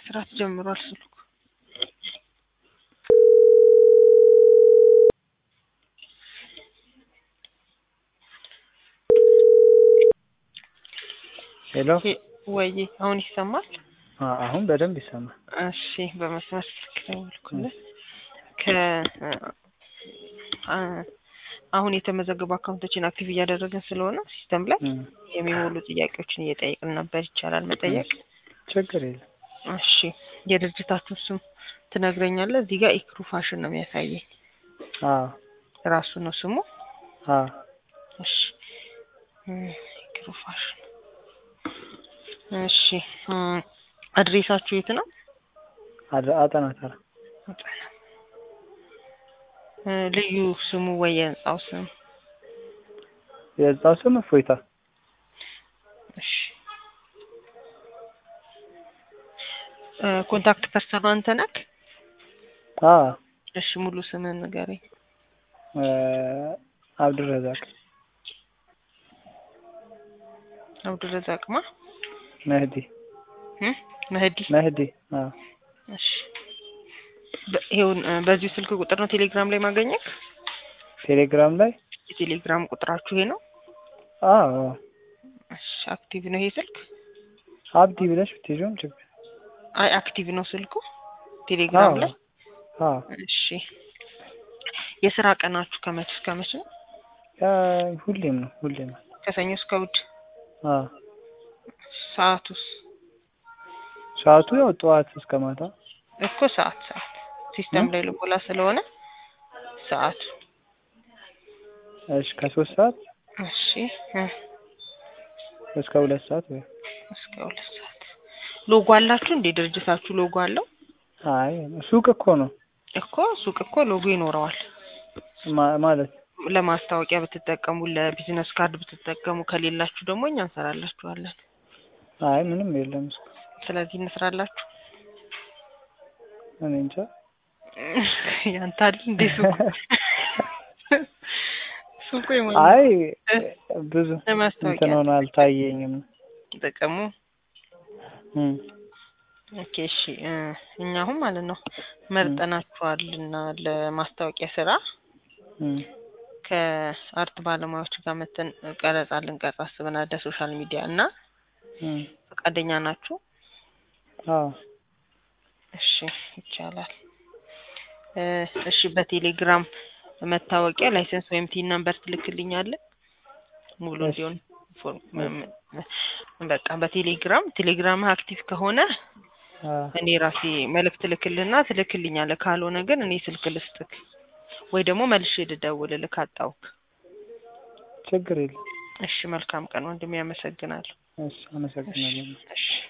መስራት ጀምሯል ስልኩ። ሄሎ ወይ አሁን ይሰማል? አ- አሁን በደንብ ይሰማል። እሺ በመስመር ስልክ ደወልኩልህ። ከ አ- አሁን የተመዘገቡ አካውንቶችን አክቲቭ እያደረግን ስለሆነ ሲስተም ላይ እም፣ የሚሞሉ ጥያቄዎችን እየጠየቅን ነበር። ይቻላል መጠየቅ? ችግር የለም። እሺ የድርጅታችሁ ስም ትነግረኛለህ? እዚህ ጋር ኢክሩ ፋሽን ነው የሚያሳየኝ። አዎ ራሱ ነው ስሙ? አዎ እሺ እም፣ ኢክሩ ፋሽን። እሺ እም፣ አድሬሳችሁ የት ነው? አድ- አጠና ተራ እ፣ ልዩ ስሙ ወይ የህንጻው ስም? የህንጻው ስም እፎይታ። እሺ እ፣ ኮንታክት ፐርሰኑ አንተ ነህ? አዎ እሺ ሙሉ ስምህን ንገረኝ። እ፣ አብዱረዛቅ አብዱረዛቅማ መህዲ እ መህዲ መህዲ። አዎ እሺ በ- ይኸውን እ፣ በዚሁ ስልክ ቁጥር ነው ቴሌግራም ላይ ማገኘት? ቴሌግራም ላይ የቴሌግራም ቁጥራችሁ ይሄ ነው? አዎ እሺ አክቲቭ ነው ይሄ ስልክ? አብዲ ብለሽ ብትይዥም ችግር አይ አክቲቭ ነው ስልኩ ቴሌግራም ላይ? አዎ እሺ የስራ ቀናችሁ ከመቼ እስከ መቼ ነው? ያ ሁሌም ነው ሁሌም ነው። ከሰኞ እስከ እሑድ። አዎ ሰዓቱስ? ሰዓቱ ያው ጠዋት እስከ ማታ እኮ ሰዓት ሰዓት ሲስተም ላይ ልሞላ ስለሆነ ሰዓቱ። እሺ ከሶስት ሰዓት እሺ እ፣ እስከ ሁለት ሰዓት ወይ እስከ ሁለት ሰዓት። ሎጎ አላችሁ እንዴ? ድርጅታችሁ ሎጎ አለው? አይ ሱቅ እኮ ነው እኮ ሱቅ እኮ ሎጎ ይኖረዋል። ማ- ማለት ለማስታወቂያ ብትጠቀሙ፣ ለቢዝነስ ካርድ ብትጠቀሙ፣ ከሌላችሁ ደግሞ እኛ እንሰራላችኋለን። አይ ምንም የለም እሱ ስለዚህ እንስራላችሁ። እኔ እንጃ ያንተ አይደል እንዴ ሱቁ? ሱቁ የማን አይ ብዙ ለማስታወቂያ እንትን ሆኖ አልታየኝም። ጥቅሙ እም፣ ኦኬ እሺ እ፣ እኛ አሁን ማለት ነው መርጠናችኋልና ለማስታወቂያ ስራ እም፣ ከአርት ባለሙያዎች ጋር መተን ቀረጻ ልንቀርጽ አስበናል ለሶሻል ሚዲያ እና እም፣ ፈቃደኛ ናችሁ? አዎ እሺ ይቻላል። እ፣ እሺ በቴሌግራም መታወቂያ ላይሰንስ ወይም ቲን ነምበር ትልክልኛለህ ሙሉ እሺ። እንዲሆን ፎርም መ- መ- በቃ በቴሌግራም ቴሌግራም አክቲቭ ከሆነ አዎ እኔ ራሴ መልእክት ልክልህና ትልክልኛለህ። ካልሆነ ግን እኔ ስልክ ልስጥክ ወይ ደግሞ መልሼ ልደውልልህ ካጣሁክ። ችግር የለም። እሺ መልካም ቀን ወንድሜ፣ ያመሰግናለሁ። እሺ አመሰግናለሁ። እሺ